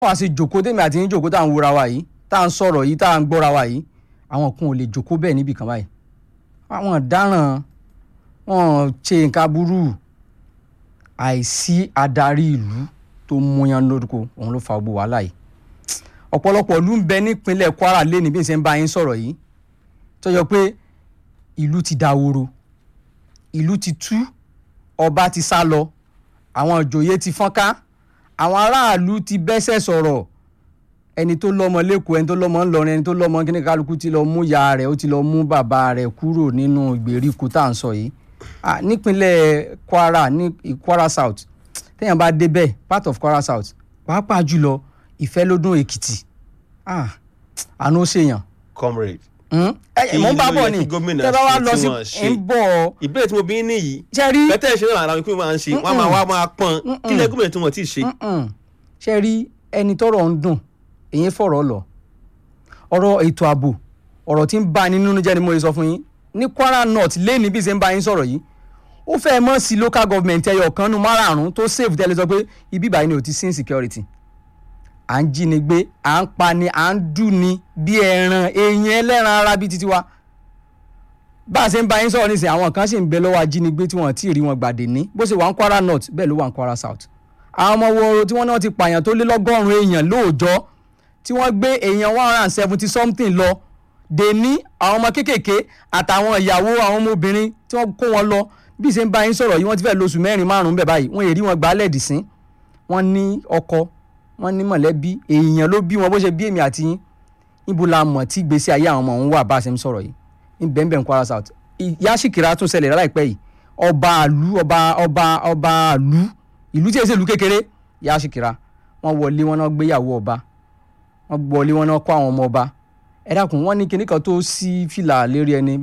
wàá ṣe jòkó tèmi àti yín jòkó tá à ń wúra wa yìí tá à ń sọ̀rọ̀ yìí tá à ń gbọ́ra wa yìí àwọn kan ò lè jòkó bẹ́ẹ̀ níbì kan báyìí àwọn ọ̀daràn wọn ṣe nǹkan burú àìsí adarí ìlú tó múyan lórúkọ òun ló fa gbogbo wàhálà yìí ọ̀pọ̀lọpọ̀ ìlú ń bẹ nípínlẹ̀ Kwara lé ní bí n ṣe ń bá yín sọ̀rọ̀ yìí tó yọ pé ìlú ti dahoro ìlú ti tú ọba ti sá lọ àwọn ìjòyè ti fọ́nká àwọn aráàlú ti bẹ́sẹ̀ sọ̀rọ̀ ẹni tó lọ́mọ lẹ́kọ̀ọ́ ẹni tó lọ́mọ ńlọrin ẹni tó lọ́mọ kíní kálukú ti lọ mú ya rẹ̀ ó ti lọ mú bàbá rẹ̀ kúrò nínú ìgbèríko tá à ń sọ yìí Ah, nípínlẹ̀ Kwara ní Kwara South téèyàn bá débẹ̀ part of Kwara South pàápàá jùlọ Ìfẹ́lódún Èkìtì ah, àánú ó ṣèyàn comrade Hmm? ẹ mọ̀ ń bá Kí ló bọ̀ yẹ ni kí gómìnà tẹ́ bá wá ṣe lọ tí sí wọ́n ṣe? ń bọ̀ ìbéèrè tí mo bí ní yìí ṣe rí bẹ́tẹ̀ ṣe náà làwọn ìpínlẹ̀ máa ń ṣe wọ́n á máa wá máa pọ́n kí lẹ́ gómìnà tí wọ́n ti ṣe. Mm-mm. ṣe rí ẹni tọ́rọ̀ ń dùn èyí fọ̀rọ̀ lọ ọ̀rọ̀ ètò ààbò ọ̀rọ̀ tí ń bá ní nínú jẹ́ ni mo lè sọ fún yín ní Kwara North lẹ́ni bí ṣe ń bá yín sọ̀rọ̀ yìí ó fẹ́ mọ́ sí local government ẹyọ kan nu márààrún tó save tẹ́lẹ̀ sọ pé ibi ìbàyìí ni ò ti sí insecurity à ń jí ni gbé à ń pa ni à ń dùn ni bí ẹran èèyàn ẹlẹ́ran ara bíi titi wa bá a ṣe ń bá yín sọ̀rọ̀ nísìnyí àwọn kan sì ń bẹ lọ́wọ́ ajínigbé tí wọ́n ti rí wọn gbàdé ní bó ṣe wà ń Kwara North bẹ́ẹ̀ ló wà ń Kwara South àwọn ọmọ wo tí wọ́n náà ti pààyàn tó lé lọ́gọ́rùn-ún èèyàn lóòjọ́ tí wọ́n gbé èèyàn one hundred and seventy something lọ dè ní àwọn ọmọ kéékèèké àtàwọn ìyàwó àwọn ọmọbìnrin tí wọ́n kó wọn lọ bí ṣe ń bá yín sọ̀rọ̀ yìí wọ́n ti fẹ́ lóṣù mẹ́rin márùn-ún bẹ̀ báyìí wọ́n èrí wọn gbálẹ̀ dì sí wọ́n ní ọkọ wọ́n ní mọ̀lẹ́bí èèyàn ló bí wọn bó ṣe bí èmi àti yín níbo la mọ̀ tí ìgbésí ayé àwọn ọmọ òun wà bá a ṣe ń sọ̀rọ̀ yìí ní bẹ́ẹ̀nbẹ́ẹ̀ Kwara South ìyá Ṣìkìrà tún ṣẹlẹ̀ láìpẹ́ yìí ọba àlú ọba ọba ọba àlú ìlú tí èsè ìlú kékeré ìyá Ṣìkìrà wọ́n wọlé wọn náà gbéyàwó ọba wọ́n wọlé wọn náà kó àwọn ọmọ ọba ẹ dákun wọ́n ní kinní kan tó sí fìlà lérí ẹni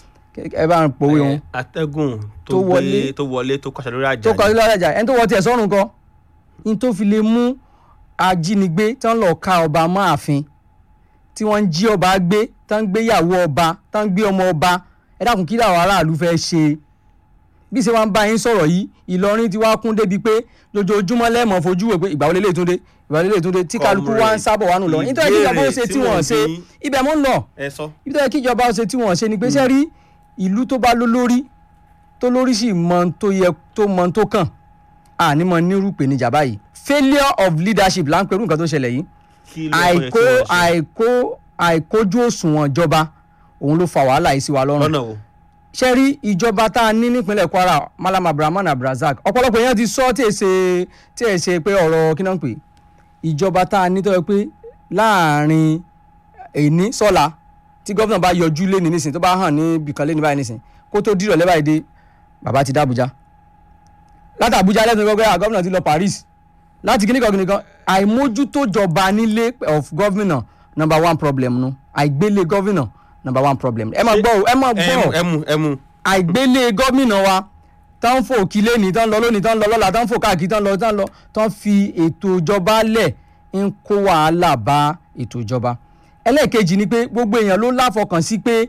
ẹ bá ń pòwe wọn Ẹ, atẹ́gùn Tó tó wọlé. gbé tó wọlé tó kọsẹ̀ lórí àjà tó kọ ilé ọjà ẹni tó wọ tiẹ̀ sọ́run kọ ní tó fi lè mú ajínigbé tí wọ́n lọ ka ọba máàfin tí wọ́n ń jí ọba gbé tí wọ́n ń gbéyàwó ọba tí wọ́n ń gbé ọmọ ọba ẹ dákun kí làwọn aráàlú fẹ́ ṣe bí ṣe wá ń bá yín sọ̀rọ̀ yìí Ìlọrin ti wá kún débi pé lójoojúmọ́ lẹ́ẹ̀mọ́ fojú wò pé ìgbà wo lélẹ́yìí tún dé ìgbà wo lélẹ́yìí tún dé tí kálukú wá ń sábọ̀ wá nù lọ nítorí kí ìjọba ó ṣe tí wọ́n ṣe ibẹ̀ mọ́ ń lọ ẹ sọ ibi tó yẹ kí ìjọba ó ṣe tí wọ́n ṣe ni pé ṣe rí ìlú tó bá lólórí tó lórí sì mọ ohun tó yẹ tó mọ ohun tó kàn àní mọ nírú ìpèníjà báyìí failure of leadership là ń pẹ̀lú nǹkan tó ṣẹlẹ̀ yìí kí ló yẹ àìkó kí wọ́n ṣe? àìkó àìkójú òṣùwọ̀n ìjọba òun ló fa wàhálà yìí sí wa lọ́rùn lọ́nà wo ṣe rí ìjọba tá a ní nípínlẹ̀ Kwara Malam Abrahman Abrazak ọ̀pọ̀lọpọ̀ èèyàn ti sọ tí ẹ ṣe tí ẹ ṣe pé ọ̀rọ̀ kí náà ń pè ìjọba tá a ní tó yẹ pé láàrin èní sọ́la tí gómìnà bá yọjú lé ní nísìn tó bá hàn ní bìkan lé ní báyìí nísìn kó tó dìrọ̀ lẹ́bàá èdè bàbá ti dá Àbújá láti Àbújá lẹ́sìn gbọ́gbẹ́ à gómìnà ti lọ Paris láti kíníkan kíníkan àìmójútó jọba nílé of gómìnà number one problem nu àìgbélé gómìnà number one problem ẹ máa gbọ́ o, ẹ máa gbọ́ o ẹmu ẹmu ẹmu àìgbélé gómìnà wa tán ń fò kílé ní tán ń lọ lónìí tán ń lọ lọ́la tán ń fò káàkiri tán ń lọ tán ń lọ tán fi ètò ìjọba lẹ̀ ń kó wàhálà bá ètò ìjọba ẹlẹ́ẹ̀kejì ni pé gbogbo èèyàn ló láfọkàn sí pé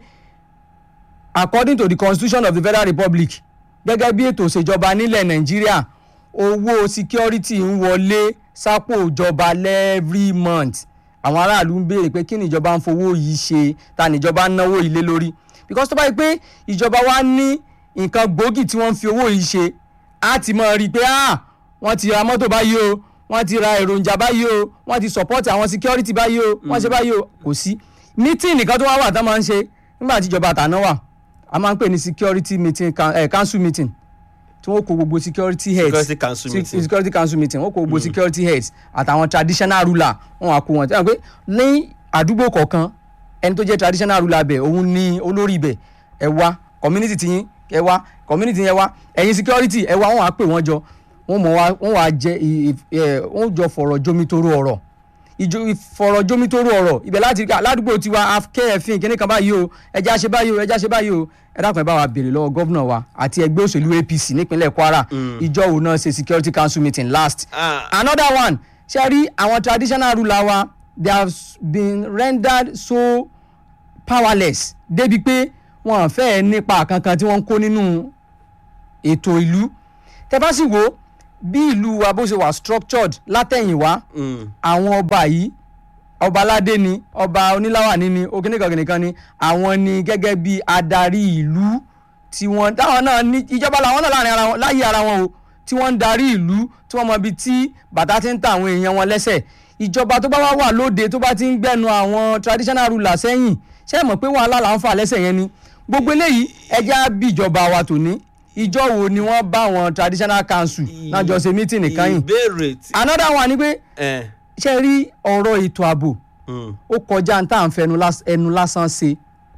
according to the constitution of the federal republic gẹ́gẹ́ bí ètò ìṣèjọba nílẹ̀ nàìjíríà owó security ń wọlé sápò ìjọba every month àwọn aráàlú ń béèrè pé kí ni ìjọba ń fowó yìí ṣe ta ni ìjọba ń náwó yìí lé lórí because tó bá yẹ pé ìjọba wa ní nǹkan gbòógì tí wọ́n ń fi owó yìí ṣe á ti mọ̀ rí i pé ah wọ́n ti ra mọ́tò báyìí o wọ́n ti ra èròjà báyìí o wọ́n ti support àwọn security báyìí o wọ́n ṣe báyìí o kò sí meeting nìkan tó wá wà tán máa ń ṣe nígbà tí ìjọba àtàná wà a máa ń pè ní security meeting can- eh, council meeting tí wọ́n kó gbogbo security heads Security council Se- meeting. security council meeting wọ́n kó gbogbo security heads àtàwọn traditional ruler wọ́n wá kó wọn tí wọ́n pé ní àdúgbò kọ̀ọ̀kan ẹni tó jẹ́ traditional ruler bẹ̀ òun ní olórí ibẹ̀ ẹ wá community ti yín ẹ wá community yẹn wá ẹ̀yin security ẹ wá wọ́n wá pè wọ́n jọ wọ́n mọ̀ wá wọ́n wá jẹ ì- ì- ẹ, wọ́n jọ fọ̀rọ̀ jomitoro ọ̀rọ̀ ìjọ ìfọ̀rọ̀ jomitoro ọ̀rọ̀ ibẹ̀ láti rí aládùúgbò tiwa kẹ́ẹ̀fín kíní kan báyìí o ẹja ṣe báyìí o ẹja ṣe báyìí o ẹ dákun ẹ bá wa béèrè lọ́wọ́ gọ́vnà wa àti ẹgbẹ́ òṣèlú APC nípínlẹ̀ Kwara ìjọ òun náà ṣe security council meeting last Ah. another one ṣe rí àwọn traditional ruler wa they have been rendered so powerless débi pé wọn fẹ́ẹ́ nípa kankan tí wọ́n ń kó nínú ètò ìlú tẹ bá sì wò bí ìlú wa bó ṣe wà structured látẹ̀yìnwá Mm. àwọn ọba yìí ọba aládé ni ọba oníláwàní ni okìnìkankìnìkan ni àwọn ni gẹ́gẹ́ bí adarí ìlú tí wọ́n táwọn náà ní ìjọba làwọn náà láàrin ara wọn láyé ara wọn o tí wọ́n ń darí ìlú tí wọ́n mọ ibi tí bàtà ti ń ta àwọn èèyàn wọn lẹ́sẹ̀ ìjọba tó bá wá wà lóde tó bá ti ń gbẹnu àwọn traditional ruler sẹ́yìn ṣé ẹ mọ̀ pé wàhálà là ń fà lẹ́sẹ̀ yẹn ni gbogbo eléyìí ẹja bí ìjọba wa tòní ìjọ wo ni wọ́n bá àwọn traditional council náà jọ ṣe meeting nìkan yìí ìbéèrè tí. another one ni pé ẹ, ṣe rí ọ̀rọ̀ ètò ààbò mm. ó kọjá ní tá à ń fẹnu lás- ẹnu lásán ṣe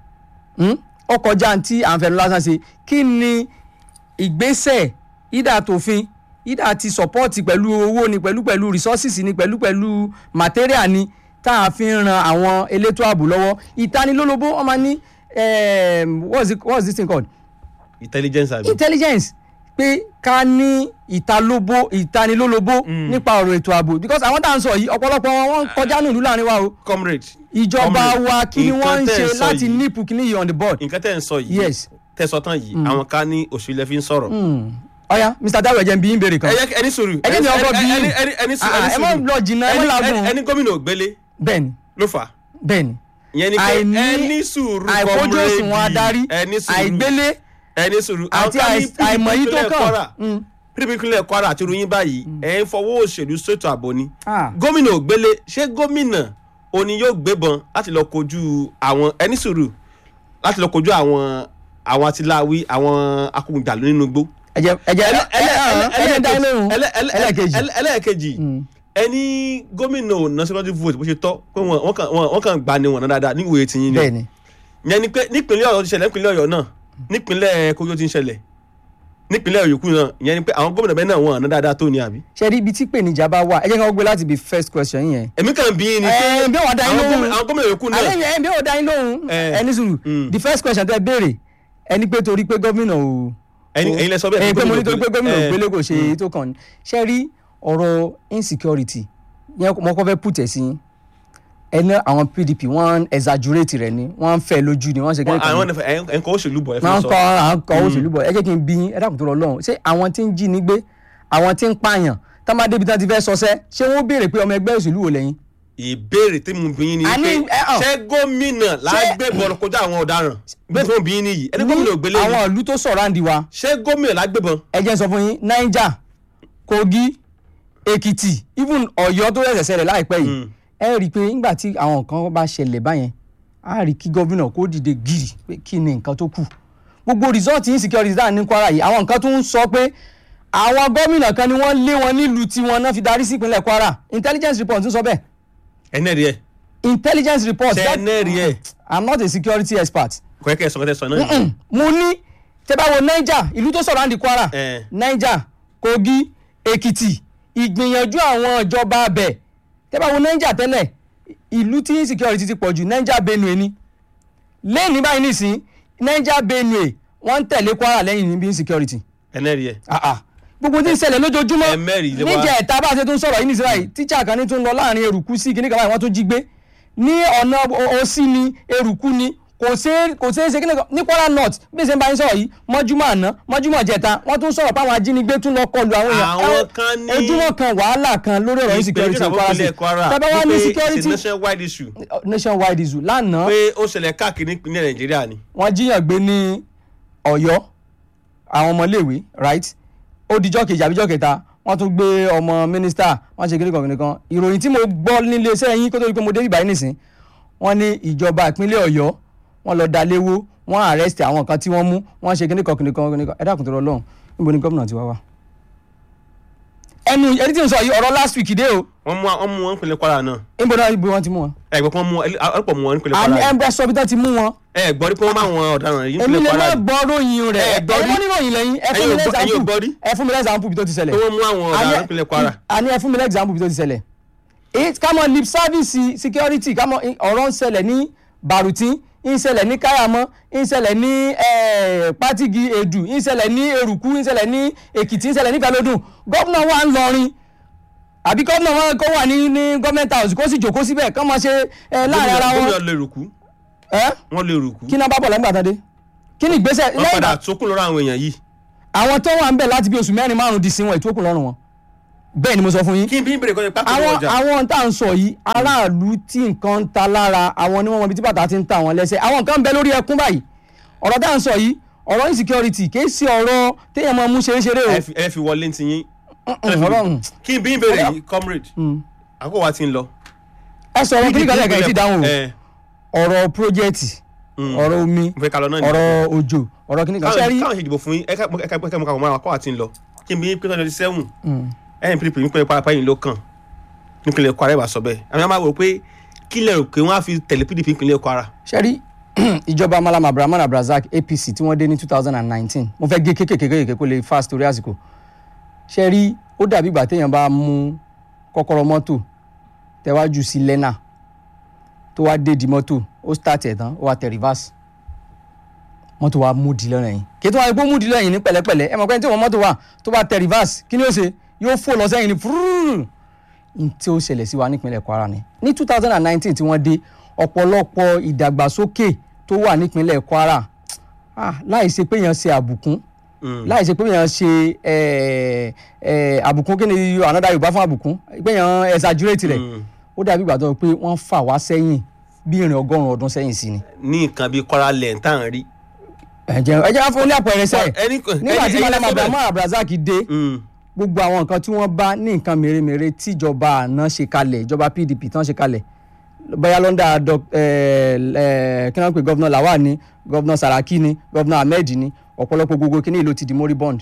Hmm? ó kọjá ní tí à ń fẹnu lásán ṣe kí ni ìgbésẹ̀ ìdá tòfin ìdá ti support pẹ̀lú owó ni pẹ̀lú pẹ̀lú resources ni pẹ̀lú pẹ̀lú material ni tá a fi ń ran àwọn elétò ààbò lọ́wọ́ ìtanilólobó wọ́n máa ní um, what's, it, what's this thing called intelligence àbí. intelligence pé ká ní ìtalóbó ìtanilólobó nípa ọ̀rọ̀ ètò ààbò because àwọn tá à ń sọ yìí ọ̀pọ̀lọpọ̀ wọn wọ́n ń kọjá ní ìlú láàrin wa o comrade. ìjọba comrade, wa kí ni wọ́n ń nǹkan tẹ́ ṣe ẹ sọ láti yìí- nípù kí ni yìí on the board. nǹkan tẹ́ ń sọ yìí. Yes. tẹ́ sọ tán yìí àwọn kan ní òṣèlú lẹ fi ń sọ̀rọ̀. Hmm. ọ̀ya mr dawo ẹ̀jẹ̀ ń bí yín béèrè kan ẹ yẹ ẹni sùúrù. Ẹ jẹ́ mi ọkọ bí yín. ẹni ẹni ẹni sùúrù. Ah, ẹni ẹ má sùúrù. lọ jìnnà, ẹ má Ẹni- làágùn. ẹni- ẹni gómìnà ògbélé bẹ́ẹ̀ni ló fà á. bẹ́ẹ̀ni ìyẹn ni pé Àìní- ẹni sùúrù àìkójú òṣùwọ̀n adarí ẹni sùúrù àìgbélé ẹni sùúrù àti àì- àìmọ̀ yìí tó kàn. pdp ìpínlẹ̀ kwara àti ìròyìn báyìí ẹ̀ ń fọwọ́ òṣèlú ṣètò ààbò ni Ah. gómìnà ògbélé ṣé gómìnà òní yóò gbébọn láti lọ kojú àwọn ẹni sùúrù láti lọ kojú àwọn àwọn atiláwí àwọn akógunjàlú nínú igbó. ẹ̀jẹ̀ ẹ̀jẹ̀ Ẹlẹ́- ẹlẹ́- ẹlẹ́- ẹ̀jẹ̀ dá lóhùn ẹlẹ́- ẹlẹ́- ẹlẹ́ẹ̀kejì ẹlẹ́- ẹlẹ́ẹ̀kejì ẹni gómìnà ò ná security vote bó ṣe tọ́ pé wọ́n wọ́n kàn wọ́n kàn gbà ní wọn náà dáadáa ní ìwòye tiyín ni bẹ́ẹ̀ni yẹn ni pé nípínlẹ̀ ọ̀yọ́ ti ṣẹlẹ̀ nípínlẹ̀ ọ̀yọ́ náà nípínlẹ̀ kogi ó ti ń ṣẹlẹ̀ nípínlẹ̀ yòókù náà yẹn ni pé àwọn gómìnà bẹ́ẹ̀ náà wọ́n àná dáadáa tó ní àbí. ṣe rí ibi tí ìpèníjà bá wà ẹ jẹ́ ká gbé láti bí first question yẹn. èmi kàn bí ni pé ẹ bí wọ́n dá yín àwọn lóhùn gómìnà- àwọn gómìnà yòókù náà alẹ́ yẹn bí wọ́n dá yín lóhùn Eh. ẹni sùúrù Mm. the first question tẹ béèrè ẹni pé torí pé gómìnà ò ẹ̀yin ẹ̀yin lẹ sọ bẹ́ẹ̀ ẹ̀yin pé mo ní torí pé gómìnà Eh, ògbélé kò ṣe tó kàn ní ṣe rí ọ̀rọ̀ insecurity yẹn mo kọ́ fẹ́ pùtẹ̀ sí yín. ẹni àwọn pdp wọ́n exaggerate rẹ̀ ni wọ́n ń fẹ́ lójú ni wọ́n ṣe wọ́n- kẹ́kẹ́ àwọn ẹ̀ńkọ́ òṣèlú bọ̀ ẹ fi máa ń sọ kọ́ à ń kọ́ òṣèlú bọ̀ ẹ jẹ́ kí n bí yín ẹ dákun tó lọ lọ́hùn ṣé àwọn tí ń jí ní gbé àwọn tí ń pààyàn tá má débi tán ti fẹ́ sọsẹ́ ṣé wọ́n béèrè pé ọmọ ẹgbẹ́ òṣèlú wò lẹ́yìn. ìbéèrè tí mo bí yín ni A ní- pé ẹ, ọ̀. ṣé gómìnà lágbébọn kọjá àwọn ọ̀daràn bẹ́ẹ̀ tí mo bí yín nìyí ẹni gómìnà ògbélé ni àwọn ìlú tó sọ̀rọ̀ àǹdí wa ṣé gómìnà lágbébọn ẹ jẹ́ n sọ fún yín niger kogi èkìtì even ọ̀yọ́ tó rẹ̀ ṣẹlẹ̀ láìpẹ́ yìí Mm. ẹ rí i pé nígbà tí àwọn nǹkan bá ṣẹlẹ̀ báyẹn á rí i kí gómìnà kó dìde gírì pé kí ni nǹkan tó kù gbogbo result insecurity dáhùn ní kwara yìí àwọn nǹkan tó ń sọ pé àwọn gómìnà kan ni wọ́n lé wọn nílùú tiwọn náà fi darí sí ìpínlẹ̀ kwara intelligence report ń sọ bẹ́ẹ̀ ẹni ẹ̀rí ẹ̀ intelligence report ṣe that- ẹni ẹ̀rí ẹ̀ i'm not a security expert kọ́kẹ́ sọ kọ́kẹ́ sọ náà nìyí. mo ní tẹ́ bá wo niger ìlú tó sọ̀rọ̀ àǹdí kwara Eh. niger kogi èkìtì ìgbìyànjú àwọn ìjọba abẹ tẹ́ bá wo niger tẹ́lẹ̀ ìlú tí insecurity ti pọ̀ jù niger benue ni lẹ́yìn báyìí nìsín niger benue wọ́n ń tẹ̀lé kwara lẹ́yìn níbi insecurity ẹni ẹ̀rí ẹ̀ ah ah gbogbo tí ń ṣẹlẹ̀ lójoojúmọ́ Ẹ mẹ́rin lé wa. níjẹ̀ ẹ̀ta bá a ṣe tún sọ̀rọ̀ yìí nìsín báyìí tíṣà kan ní tún lọ láàrin eruku sí kíní kan báyìí wọ́n tún jí gbé ní ọ̀nà òsì ni eruku ni kò ṣeé kò ṣeé ṣe kíní kan ní kwara north bí ṣe ń bá yín sọ̀rọ̀ yìí mọ́júmọ́ àná mọ́júmọ́ jẹta wọ́n tún sọ̀rọ̀ páwọn ajínigbé tún lọ kọlu àwọn èèyàn Àwọn Ẹ- kan ní- ojúmọ́ kan wàhálà kan lórí ọ̀rọ̀ insecurity ní kwara ìpínlẹ̀ kwara tẹ́bá wá ní wípé security it's a nationwide issue nationwide issue lánàá pé ó ṣẹlẹ̀ káàkiri ìpínlẹ̀ nàìjíríà ni wọ́n jíyàn gbé ní ọ̀yọ́ àwọn ọmọléèwé right ó dijọ́ kejì àbíjọ́ kẹta wọ́n tún gbé ọmọ mínísítà wọ́n ṣe kíníkan kíníkan ìròyìn tí mo gbọ́ nílé iṣẹ́ yín kó tó di pé mo dé ìbàyí nìsín wọ́n ní ìjọba ìpínlẹ̀ ọ̀yọ́ wọ́n lọ da léwó wọ́n arrest àwọn kan tí wọ́n mú wọ́n ṣe kíníkan kíníkan kíníkan ẹ dákun tó lọ lọ́hùn níbo ni gómìnà ti wá wá. ẹnu ẹni tí n sọ yìí ọ̀rọ̀ last week dé o wọ́n mú wọ́n mú wọn nípínlẹ̀ kwara náà níbo náà ibo wọn ti mú wọn. ẹ̀gbọ́n kan mú ọ̀pọ̀ mú wọn nípínlẹ̀ àní kwara ẹ sọ bí tán ti mú wọn ẹ̀ gbọ́ rí pé wọ́n máa wọn ọ̀daràn yìí èmi nípínlẹ̀ lè má kwara gbọ́ ròyìn rẹ̀ Ẹ ẹ gbọ́ rí? mọ́ níròyìn lẹ́yìn ẹ fún Ẹ̀yin mi ò gbọ́- ẹ̀yin ò lẹ́sàmpù gbọ́ rí? ẹ fún mi lẹ́sàmpù bí tó ti pé ṣẹlẹ̀ wọ́n mú àwọn ọ̀daràn nípínlẹ̀ kwara àní ẹ fún mi lẹ́sàmpù bí tó ti ṣẹlẹ̀ èyí ká mọ lip service security ká mọ ọ̀rọ̀ ń ṣẹlẹ̀ ní Barutin ń ṣẹlẹ̀ ní Kayamọ́ ń ṣẹlẹ̀ ní eh, Patigi Edu ń ṣẹlẹ̀ ní Eruku ń ṣẹlẹ̀ ní Èkìtì ń ṣẹlẹ̀ ní Ìfẹ́lódùn gómìnà wa ń lọrin àbí gómìnà wọn kó wà ní ní government house kó sì jòkó síbẹ̀ kán máa ṣe eh, láàrin ara wọn gómìnà lè rùkú ẹ́ wọ́n lè rùkú kí náà bá bọ̀ lẹ́gbàá tán dé kí ni ìgbésẹ̀ wọ́n lẹ́yìn padà ìgbà- tókùn lọ́rọ̀ àwọn èèyàn yìí àwọn tó wà ń bẹ̀ láti bí oṣù mẹ́rin márùn-ún di sí wọn ìtókùn lọ́rùn wọn bẹ́ẹ̀ ni mo sọ fún yín kí n bí n bèrè kọ́ ni pápá àwọn ọjà àwọn tá à ń sọ yìí aráàlú tí nǹkan ń ta lára àwọn ni wọ́n mọ ibi tí bàtà ti ń ta àwọn lẹ́sẹ̀ àwọn nǹkan ń bẹ lórí ẹkún báyìí ọ̀rọ̀ tá à ń sọ yìí ọ̀rọ̀ insecurity kì í ṣe ọ̀rọ̀ téèyàn máa mú ṣeréṣeré o ẹ fi- ẹ fi wọlé ti yín ọlọ́run kí n bí n bèrè yìí comrade àkókò wa ti ń lọ. ẹ sọ̀rọ̀ kí nìkan lẹ́ẹ̀kan yìí ti dáhùn o ẹ ọ̀rọ̀ project Mm. ọ̀rọ̀ omi mo fẹ́ ká lọ náà ni. ọ̀rọ̀ òjò ọ̀rọ̀ kí nìkan káwọn sẹ́rí káwọn ṣe ìdìbò fún yín ẹ ká ẹ ká ẹ ká mọ káwọn máa kọ́ àti ń lọ kí n bí pé twenty seven ẹ̀yìn pdp nípínlẹ̀ kwara pẹ́yìn ló kàn nípínlẹ̀ kwara ẹ̀ bá sọ bẹ́ẹ̀ àmì àwọn máa wò pé kí lẹ̀ rò pé wọ́n á fi tẹ̀lé pdp nípínlẹ̀ kwara. sẹ́rí ìjọba malam abraham abrazak apc tí wọ́n dé ní two thousand and nineteen mo fẹ́ gé kékèké kó lè fast torí àsìkò sẹ́rí ó dàbí ìgbà téèyàn bá mú kọ́kọ́rọ́ mọ́tò tẹ́wájú sí lẹ́nà tó wá dé di mọ́tò ó start ẹ̀ tán ó wá tẹ reverse mọ́tò wa mú di lọ́nà yìí kí tó wá gbó mú di lọ́nà yìí ní pẹ̀lẹ́pẹ̀lẹ́ ẹ mọ̀ pé tí wọ́n mọ́tò wà tó bá tẹ reverse kí ni ó ṣe yóò fò lọ sẹ́yìn ní fúrúrú n tí ó ṣẹlẹ̀ sí wa nípínlẹ̀ kwara ni ní two thousand and nineteen tí wọ́n dé ọ̀pọ̀lọpọ̀ ìdàgbàsókè tó wà nípínlẹ̀ kwara ah, láì ṣe pé èèyàn ṣe àbùkún láì ṣe pé èèyàn ṣe eh, eh, àbùkún kí ni another yorùbá fún àbùkún pé èèyàn exaggerate rẹ̀ ó dàbí ìgbà tó pé wọ́n fà wá sẹ́yìn bí ìrìn ọgọ́rùn-ún ọdún sẹ́yìn sí ni. ní nǹkan bíi kwara lẹ̀ ń tàn rí. ẹ̀jẹ̀ ẹ̀jẹ̀ á fún ní àpẹẹrẹ sẹ́ẹ̀ ẹni nígbà tí ẹni- malam ẹni- abrahamu abrazak dé Mm. gbogbo àwọn nǹkan tí wọ́n bá ní nǹkan mèremère tíjọba àná ṣe kalẹ̀ ìjọba pdp tán ṣe kalẹ̀ bóyá lọ́ndà doc- eh, eh, kí wọ́n pè gọ́vnà lawal ni gọ́vnà saraki ni gọ́vnà ahmed ni ọ̀pọ̀lọpọ̀ gbogbo kíní ìlú ti di moribund.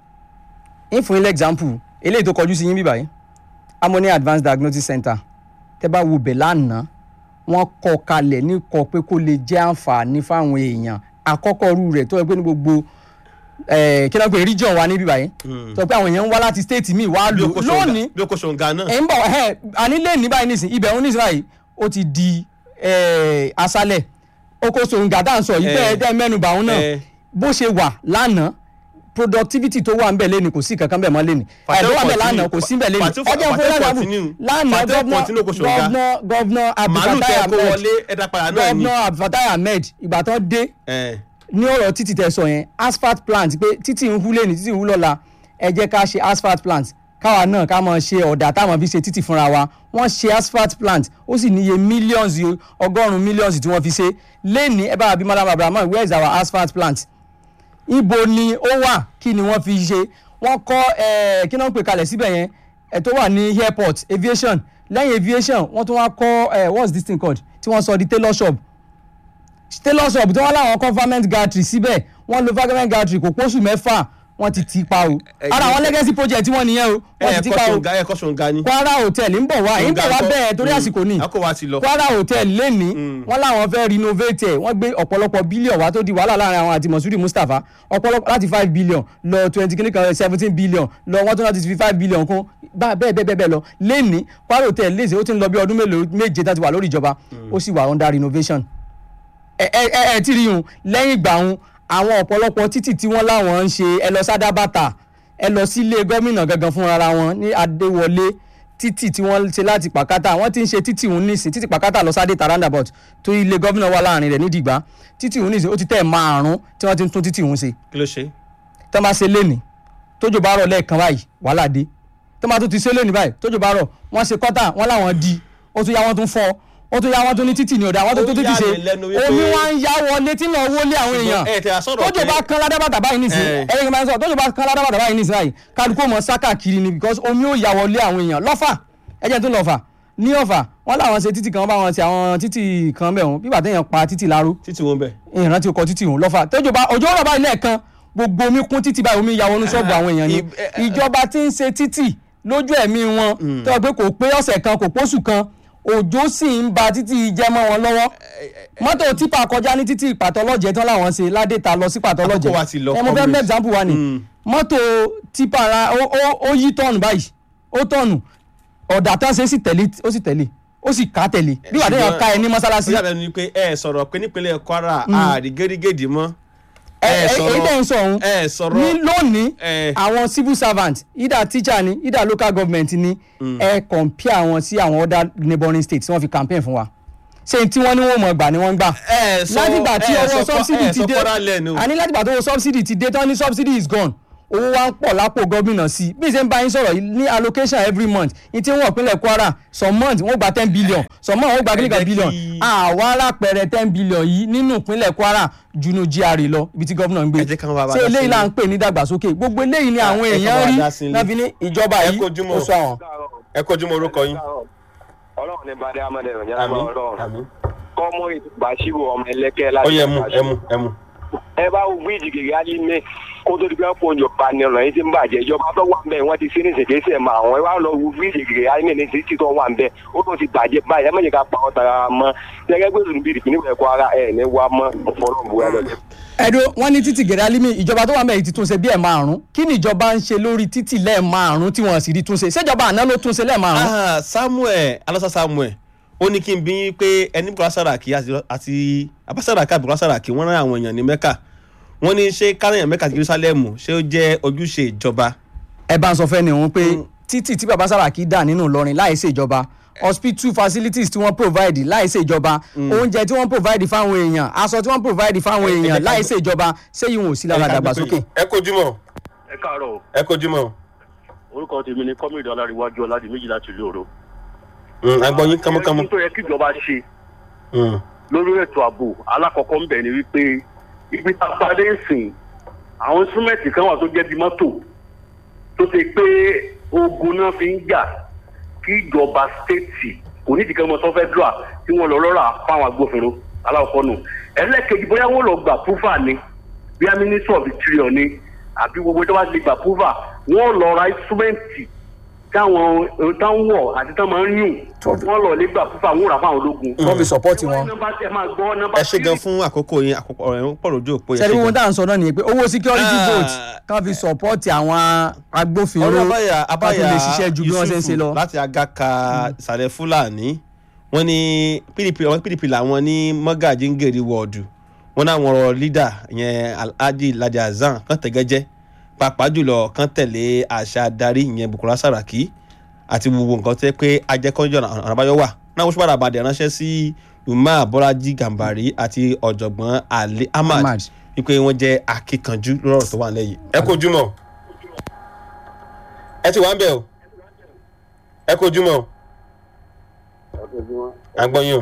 ń fún ilé example eléyìí tó kọjú sí yín bíbáyìí harmony advanced diagnosis center tẹ́ bá wo bẹ̀ lánàá wọ́n kọ́ kalẹ̀ ní kọ́ pé kó lè jẹ́ àǹfààní fáwọn èèyàn àkọ́kọ́ rú rẹ̀ tó yẹ pé ní gbogbo eh, kí wọ́n pè region wa níbí báyìí Mm. sọ pé àwọn èèyàn ń wá láti state míì wá bí lò o kò ṣòǹgà lónìí bí o kò ṣòǹgà náà. ẹ̀ ń bọ̀ ẹ̀ ànílé ní báyìí nísìn ibẹ̀ ń nísìn báyìí ó ti di eh, aṣálẹ̀ oko sòǹgà tá à ń sọ yìí Eh. bẹ́ẹ̀ dẹ́ mẹ́nu bàún náà Eh. bó ṣe wà lánàá productivity tó wà ń bẹ̀ lẹ́nu kò sí kankan bẹ̀ mọ́ lẹ́nu ẹ̀ tó wà bẹ̀ lánàá kò sí bẹ̀ lẹ́nu Fàtí- ọjọ́ Fàtí fún lánàá continue. lánàá Fàtí continue kò ṣòǹgà. gọ́vnà gọ́vnà màálù tẹ abdulfatai kó ahmed wọlé ẹ̀dá padà náà ni. gọ́vnà abdulfatai ahmed ìgbà tó dé Eh. ní ọ̀rọ̀ títì tẹ̀ sọ yẹn asphalt plant pé títì ń hú lẹ́ni títì ń hú lọ́la ẹ jẹ́ ká ṣe asphalt plant káwa náà ká máa ṣe ọ̀dà táwọn fi ṣe títì fúnra wa wọ́n ṣe asphalt plant ó sì níye millions yìí, ọgọ́rùn-ún millions tí wọ́n fi ṣe lẹ́ni ẹ bá wa bí malam abrahamu where is our asphalt plant ibo ni ó wà kí ni wọ́n fi ṣe wọ́n kọ́ ẹ̀ kí náà ń pè kalẹ̀ síbẹ̀ yẹn ẹ̀ tó wà ní airport aviation lẹ́yìn aviation wọ́n tún wá kọ́ ẹ̀ what's this thing called tí wọ́n sọ di tailor shop tailor shop tí wọ́n láwọn kọ́ farming gantry síbẹ̀ wọ́n lo farming gantry kò pósù mẹ́fà wọ́n ti tì pa o ẹ- ara àwọn legacy project tí wọ́n nìyẹn o wọ́n ti tì ẹ̀ẹ̀kọ́ pa o ṣòǹgà ẹ̀ẹ̀kọ́ ṣòǹgà ni. kwara hotel ń bọ̀ wá ń bọ̀ wá bẹ́ẹ̀ torí àsìkò ni àkókò wa ti lọ. kwara hotel lẹ́ni wọ́n láwọn fẹ́ renovate ẹ̀ wọ́n gbé ọ̀pọ̀lọpọ̀ bílíọ̀n wá tó di wàhálà láàrin àwọn àti mọ̀súrì mustapha ọ̀pọ̀lọpọ̀ láti five billion lọ twenty kìíní kan seventeen billion lọ wọ́n tún láti fi five billion kún bá bẹ́ẹ̀ bẹ́ẹ̀ bẹ́ẹ̀ lọ lẹ́ni kwara hotel léṣe ó ti ń lọ bí ọdún mélòó méje tá ti wà lórí ìjọba ó sì wà under renovation ẹ ẹ ẹ ẹ tí rí yun lẹ́yìn ìgbà hun àwọn ọ̀pọ̀lọpọ̀ títì tí wọ́n láwọn ń ṣe ẹ lọ sádàbàtà ẹ lọ sílé gómìnà gangan fún ara wọn ní adéwọlé títì tí wọ́n ṣe láti pàkátà wọ́n ti ń ṣe títì òun nísìn títì pàkátà lọ sádé roundabout tó ilé gómìnà wà láàrin rẹ̀ nídìgbà títì òun nísìn ó ti tẹ̀ márùn tí wọ́n ti ń tún títì òun ṣe kí ló ṣe. tọ́ bá ṣe léni tójò bá rọ̀ lẹ́ẹ̀kan báyìí wàhálà dé tọ́ bá tún ti ṣe léni báyìí tójò bá rọ̀ wọ́n ṣe kọ́tà wọ́n láwọn di ó tún yá wọ́n tún fọ́ ó tún yá wọ́n tún ní títì ní ọ̀dà wọ́n tún Ó tún títì yà ṣe mí lẹ́nu wípé- omi wá ń yá wọlé tí náà wọlé àwọn èèyàn ẹ tẹ àsọ̀rọ̀ tójò bá kan ládàbàtà báyìí nísìn Eh. ẹ̀rẹ́ kí n máa ń sọ tójò bá kan ládàbàtà báyìí nísìn báyìí kálukú mọ̀ sáká kiri ni because omi ó yá wọlé àwọn èèyàn lọ́fà ẹ̀jẹ̀ tó lọ́fà ní ọ̀fà wọ́n láwọn ṣe títì kan wọ́n bá wọn ṣe àwọn títì kan bẹ̀ wọ́n bí bàtẹ́ yẹn pa títì láró títí wọn bẹ. ìrántí ọkọ̀ títì òun lọ́fà tójò bá òjò rọ̀ báyìí lẹ́ẹ̀kan gbogbo omi kún títì báyìí omi ya wọnú ṣọ́ọ̀bù àwọn èèyàn ni ib- ẹ- ẹ- ìjọba tí ń ṣe títì lójú ẹ̀mí wọn tó yẹ pé kò pé ọ̀sẹ̀ kan kò pósù kan òjò sì ń ba títì jẹ́ mọ́ wọn lọ́wọ́ mọ́tò tipa kọjá ní títì pàtọ́lọ́jẹ́ tán láwọn ṣe ládẹ́ta lọ sí pàtọ́lọ́jẹ́ Àkókò wa ti lọ, ẹ mo fẹ́ comrade. mẹ́ example wa ni Mm. mọ́tò tipa ra ó- ó- ó yí tọ́ọ̀nù báyìí ó tọ́ọ̀nù ọ̀dà tán ṣe sì tẹ̀lé ó sì tẹ̀lé ó sì ká tẹ̀lé bí wàá déyàn ká ẹ ní mọ́sálásí ó yàtọ̀ ni pé ẹ sọ̀rọ̀ pé nípínlẹ̀ kwara ààrí gẹ́rígẹ́dì mọ́. ẹ ẹ ẹ- sọ̀rọ̀- èyí tẹ̀ ń sọ ọ̀hún ẹ sọ̀rọ̀ ní lónìí ẹ. àwọn civil servant either teacher ni either local government ni ẹ compare wọn sí àwọn other neighbouring states tí wọ́n fi campaign fún wa ṣé tí wọ́n ní wọ́n mọ̀ gbà ni wọ́n ń gbà ẹ sọ látìgbà tí ẹ ọwọ́ sọ subsidy ẹ ti sọ dé kwara lẹ́nu. àní látìgbà tó wọ subsidy ti dé tán ní subsidy is gone owó wa ń pọ̀ lápò gómìnà sí i bí ṣe ń bá yín sọ̀rọ̀ yìí ní allocation every month ní tí wọ́n ìpínlẹ̀ Kwara some month wọ́n gba ten billion some month wọ́n gba kílíkà jẹ́ billion kí- àwa alápẹ̀rẹ̀ ten billion yìí nínú ìpínlẹ̀ Kwara junu GRA lọ ibi tí gómìnà ń gbé Ẹ jẹ́ káwọn bàbá ṣé dá eléyìí sí là i. ń pè ní dàgbàsókè gbogbo eléyìí ni àwọn ẹ káwọn èèyàn rí bàbá dá sí i. náà fi ní ìjọba Ẹ yìí kojúmọ́. ó sọ àwọn. ẹ kojú mọ orúkọ yín. ọlọ́run ní bàdé amọ̀dé rẹ̀ yára àmín ọlọ́run àmín. kọ́mọ ìbáṣírò ọmọ ẹlẹ́kẹ́ ó láti yẹ mú ẹ mú ẹ mú. ẹ bá wo bíríìjì gègé á ní mé kó tó di pé pọ̀ ìjọba ni ọ̀nà yìí ti ń bàjẹ́ ìjọba tó wà ń bẹ̀ wọ́n ti ṣe ní ìṣègbésẹ̀ mọ́ àwọn ẹ wá lọ wo bíríìjì gègé á ní ní títí tó wà ń bẹ̀ ó tó ti bàjẹ́ báyìí ẹ mọ̀jẹ̀ ká pa ọ́ tara mọ́ gẹ́gẹ́ bí òṣèlú bíi ìpínlẹ̀ Kwara ara ẹ̀ ní wá mọ́ ọ̀fọ̀rọ̀ bu ẹ lọ ẹ̀dùn wọn ní títì gẹ̀rẹ́ alimi ìjọba tó wà mẹ́rin ti túnṣe bí ẹ̀ márùn-ún kí ni ìjọba ń ṣe lórí títì lẹ́ẹ̀ márùn-ún tí wọ́n sì rí túnṣe ṣèjọba àná ló túnṣe lẹ́ẹ̀ márùn-ún. Ah, Samuel alasa Samuel ó ní kí n bí yín pé ẹni Bukola Saraki àti- àti Abasaraki àti Bukola Saraki wọ́n rán àwọn èèyàn ní Mẹ́kà wọ́n ní ṣé kárẹ̀yàn Mẹ́kà àti Jerusalem ṣé ó jẹ́ ojúṣe ìjọba. ẹ bá ń sọ fẹ́ ni òun pé títì tí baba Saraki dà nínú Ìlọrin láì ṣe ìjọba hospital facilities tí wọ́n provide láì ṣe ìjọba oúnjẹ tí wọ́n provide fáwọn èèyàn aṣọ tí wọ́n provide fáwọn Ẹ- ẹ jẹ́ èèyàn ká láì gbé- ṣe ìjọba ṣé yìí wọn ò sí lára dàgbàsókè. ẹ kojú mọ́ ẹ káàárọ̀ o. ẹ kojú mọ́ orúkọ tèmi ni kọ́mídìí ọláríwájú ọládìméjì láti ìlú òro. agbọ́n yín kánmọ́kánmọ́. ohun tó yẹ kí ìjọba ṣe Mm. lórí ètò ààbò alákọ̀ọ́kọ́ ń bẹ̀ ni wípé ibi tá a padà ń sìn àwọn instrumenti kan wà tó jẹ́ bí mọ́tò tó ṣe pé ogun náà fi ń jà kí ìjọba stéètì kò ní ìdíkẹ́ ọmọ tó fẹ́ dùà tí wọ́n lọ lọ́ra fáwọn agbófinró aláwọ̀kọ́ nù ẹlẹ́ẹ̀kejì bóyá wọ́n lọ gbà púfà ni bíi ministry of interior ni àbí gbogbo tó bá ti gbà púfà wọ́n lọ ra instrumenti táwọn táwọn wọ̀ àti táwọn máa ń yùn wọ́n lọ lé gbà púfà wọ́n rà fáwọn ológun wọ́n fi support wọn. ẹ máa gbọ́ nọ́mbà ẹ ṣe gan fún àkókò yín àkókò ọ̀rọ̀ yẹn pọ̀ lójú òpó yẹn. sẹ́ni ṣe wọn gan. tá à ń sọ náà nìyẹn pé owó security Ah. vote kan fi support àwọn agbófinró ọ̀rọ̀ abáyà kan tó abáyà lè ṣiṣẹ́ ju bí wọ́n ṣe ń ṣe lọ. Yusufu láti agaka ìsàlẹ̀ fúlàní wọ́n ní pdp àwọn pdp làwọn ní mọ́gàjí ń gèrè wọ́ọ̀dù wọ́n náà wọ́n rọ lídà ìyẹn alhaji ladi hasan kan tẹ̀gẹ́jẹ́ pàápàá jùlọ kan tẹ̀lé àṣà adarí ìyẹn bukola saraki àti gbogbo nǹkan tẹ́ pé ajẹ́kọ́jọ́ ọ̀nà àbáyọ wà náà wọ́n ṣùgbọ́n àbàdàn ránṣẹ́ sí umar bọ́lájí gàmbàrí àti ọ̀jọ̀gbọ́n ali ahmad Ahmad. wípé wọ́n jẹ́ akíkanjú lọ́rọ̀ tó wà lẹ́yìn. ẹ kojú mọ́ ẹ ti wá ń bẹ̀ o ẹ kojú mọ́ agbọ́yún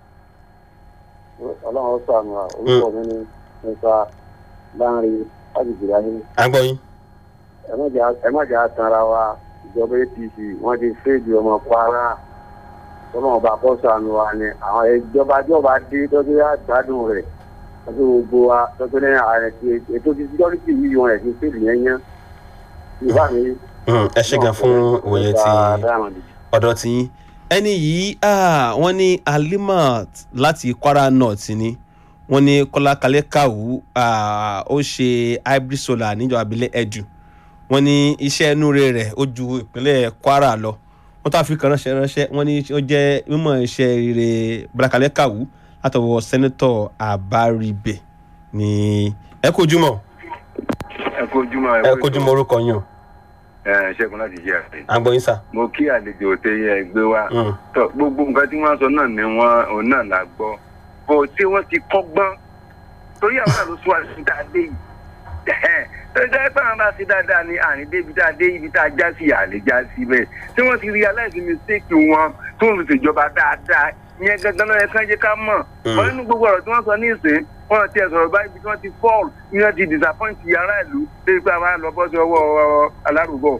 ọlọ́run ó sàmì wa orúkọ mi ni nípa láàrin àgbègbè ayé agbọ́yún. ẹ má jà tanra wa ìjọba apc wọ́n ti fèèdì ọmọ kwara ọlọ́run bá kọ́ sàmì wa ni àwọn ìjọba ìjọba dé tọ́jú yá gbádùn rẹ̀ tọ́jú gbogbo wa tọ́jú ní ààrẹ ti ètò ti síkọ́rìtì yìí wọn ẹ̀ ti fèèdì yẹn yẹn ìbá mi. Mm, ẹ ṣe gan fún òye tí ọ̀dọ̀ tí yín ẹni yìí ah, wọ́n ní alimat láti kwara north ni wọ́n ní kọ́lá kalẹ́ kàwú ah, ó ṣe hybrid solar níjọba abilẹ̀ ẹ̀dù wọ́n ní iṣẹ́ inúure rẹ̀ ó ju ìpínlẹ̀ kwara lọ wọ́n tó àfikàn ránṣẹ́ ránṣẹ́ wọ́n ní ó jẹ́ mímọ̀ iṣẹ́ rere bọ́lá kalẹ́ kàwú látọwọ́ sẹ́nẹ́tọ̀ àbáribẹ̀ ní ẹ kojú mọ́ ẹ kojúmọ́ ẹ kojú mọ́ orúkọ yín o ẹ ṣẹ́gun láti jẹ́ àṣẹ. agbóyin sà. mo kí àlejò tẹ yẹ gbé wá. Mm. tọ gbogbo nǹkan tí wọ́n sọ náà ni wọ́n òun náà là gbọ́ bó tí wọ́n ti kọ́gbọ́n torí àwọn náà ló sún àṣìṣe tá a dé yìí torí dáa pé àwọn bá ṣe dáadáa ní àrùn débi tá a dé ibi tá a já sí àlè já sí bẹ́ẹ̀ tí wọ́n ti realize mistake wọn tí wọ́n fi ṣèjọba dáadáa ìyẹn gangan náà yẹ kán jẹ́ ká mọ̀ wọ́n nínú gbogbo ọ̀rọ̀ tí wọ́n sọ ní ìsìn wọ́n ti ẹ̀ sọ̀rọ̀ báyìí bí wọ́n ti fall ní wọ́n ti disappoint yàrá ìlú débi pé àwọn àlọ́ bọ́ sí ọwọ́ alárùbọ̀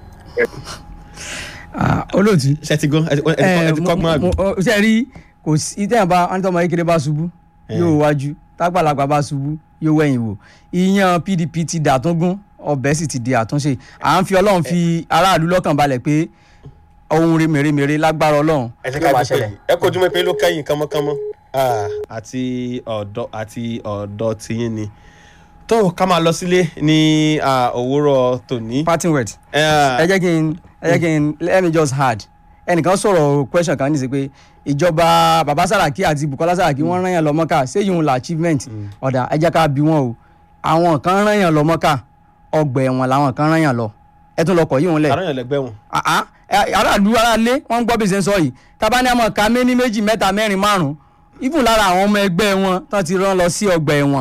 Ah, olóòtú ṣe ti gan ẹ ti ẹ ti kọ́- ẹ ti kọ́gbọ́n àbí. ṣe rí kò sí ìtẹ̀yìn bá anítọ́mọ kékeré bá ṣubú yóò wájú tágbàlagbà bá ṣubú yóò wẹ̀yìn wò ìyàn pdp ti dàtúngún ọbẹ̀ sì ti di àtúnṣe à ń fi ọlọ́run fi aráàlú lọ́kàn balẹ̀ pé ohun mèremère lágbára ọlọ́run ẹ jẹ́ yóò ká wá dúpẹ́ ṣẹlẹ̀. yìí ẹ kojú mọ́ pé ló kẹ́yìn kánmọ́kánmọ́ Ah, àti ọ̀dọ́ àti ọ̀dọ́ tiyín ni tó ká máa lọ sílé ní ah, òwúrọ̀ tòní. parting word Eh, ẹ jẹ́ kí n ẹ jẹ́ kí n let me just add ẹnìkan sọ̀rọ̀ question kan ní sí pé ìjọba baba Saraki àti Bukola Saraki wọ́n rán yàn lọ Mọ́kà ṣé yìí ń la achievement ọ̀dà ẹ jẹ́ ká bí wọn o àwọn kan rán yàn lọ Mọ́kà ọgbà ẹ̀wọ̀n làwọn kan rán yàn lọ ẹ tún lọ kọ̀ yìí wọn lẹ̀ àrùn yẹn lẹgbẹ́ wọn. àá ẹ- aráàlú aráalé wọn ń gbọ́ bí ṣe ń sọ yìí tábà ní àmọ́ ká méní méjì mẹ́ta mẹ́rin márùn-ún even lára àwọn ọmọ ẹgbẹ́ wọn tán ti rán lọ sí ọgbà ẹ̀wọ̀n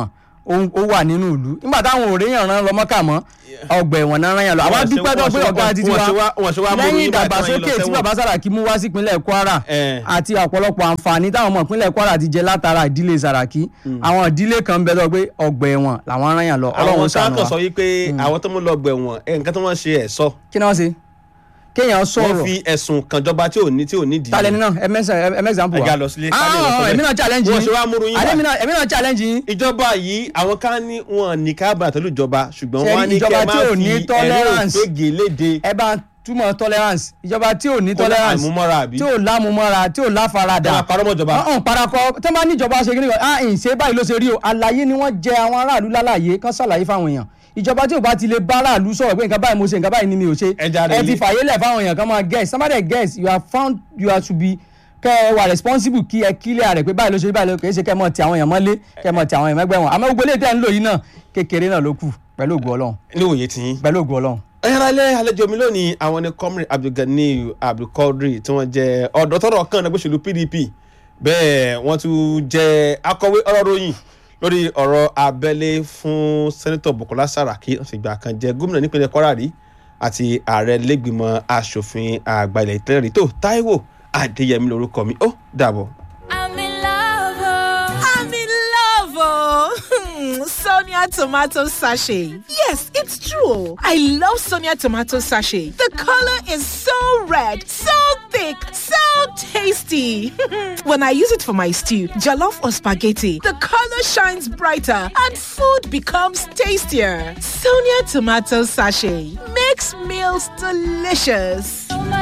ó ó wà nínú ìlú nígbà táwọn òrèèyàn rán lọ mọ́kà mọ́ ọgbà ẹ̀wọ̀n náà rán yàn lọ àwọn Wọ́n ṣe- dúpẹ́ tó wọ́n pé ṣe- ọ̀gá wọ́n àti ṣe tiwa wá- wọ́n ṣe wá mú lẹ́yìn yín báyìí tí wọ́n yín lọ ìdàgbàsókè tí sẹ́wọ̀n. bàbá Sàràkí mú wá sípínlẹ̀ Kwara Eh. àti ọ̀pọ̀lọpọ̀ àǹfààní táwọn ọmọ ìpínlẹ̀ Kwara ti jẹ látara ìdílé Sàràkí àwọn ìdílé kan bẹ lọ pé ọgbà ẹ̀wọ̀n làwọn rán yàn lọ àwọn Ọlọ́run ṣàánú sáàkàn wa sọ wípé àwọn tó mú lọ gbẹ̀wọ̀n ẹ̀ nǹkan tó wọ́n ṣe ẹ̀ sọ kí ni wọ́n ṣe kéèyàn wọ́n sọ̀rọ̀ fi ẹ̀sùn kan jọba tí ò ní tí ò ní dì í. talẹ̀ nínú ẹ̀mẹ́sàmpù wa Ẹ̀gá lọ sílé, ká lè lọ sọ́bẹ̀. èmi náà challenge Wọ́n yín ṣe wá múru yín wá. Àlẹ́ mi náà- èmi náà challenge yín ìjọba yìí àwọn kan ní wọn ní kábàá tẹ̀lé ìjọba ṣùgbọ́n Ṣé wọ́n á ní ìjọba kẹ́ ẹ tí má ò fi ní ẹ̀rí tolerance? òfégè léde ẹ bá ń túmọ̀ tolerance ìjọba tí ò ní Kó lá tolerance àmúmọ́ra àbí? tí ò lámúmọ́ra tí ò láfaradà Ẹ máa parọ́ mọ́ ìjọba. ọ̀hún parakọ tó bá níjọba ṣe kí ni ah ǹ ṣe báyìí ló ṣe rí o àlàyé ni wọ́n jẹ àwọn aráàlú lálàyé kán ṣàlàyé fáwọn èèyàn ìjọba tí ò bá ti lè bá aráàlú sọ̀rọ̀ pé nǹkan báyìí mo ṣe nǹkan báyìí ni mi ò ṣe Ẹ jáde ẹ ti ilé. fàyè lẹ̀ fáwọn èèyàn kan máa guess somebody guess you are found you are to be kẹ ẹ wà responsible kí ẹ kílẹ̀ rẹ̀ pé báyìí ló ṣe báyìí ló kì í ṣe kẹ́ ẹ mọ̀ ti àwọn èèyàn mọ́lé kẹ́ ẹ mọ̀ ti àwọn èèyàn mẹ́gbẹ́ wọn àmọ́ gbogbo eléyìí tẹ́ ń lò yìí náà kékeré náà ló kù pẹ̀lú ògùn ọlọ́run ní òye tiyín. pẹ̀lú ògùn ọlọ́run. ẹ̀yẹ́rẹ́lẹ́ àlejò mi lónìí àwọn ni comrade abdulganiyu abdulkadir tí wọ́n jẹ́ ọ̀dọ́ tọ́rọ̀ kan ẹgbẹ́ òṣèlú pdp bẹ́ẹ̀ wọ́n tún jẹ́ akọ̀wé ọ̀rọ̀ ròyìn lórí ọ̀rọ̀ abẹ́lé fún sẹ́nitọ̀ bukola saraki ọ̀sìgbà kan jẹ́ gómìnà nípínlẹ̀ kwara rí àti ààrẹ lẹ́gbìmọ̀ asòfin àgbà ilẹ̀ ìtẹ́lẹ̀ rí tó táíwò adéyẹmí lórúkọ mi ó dàbọ̀. I'm in love. Oh. I'm in love. Oh. Sonia tomato sachet. Yes, it's true. I love Sonia tomato sachet. The color is so red, so thick, so tasty. when I use it for my stew, jollof or spaghetti, the color shines brighter and food becomes tastier. Sonia tomato sachet makes meals delicious.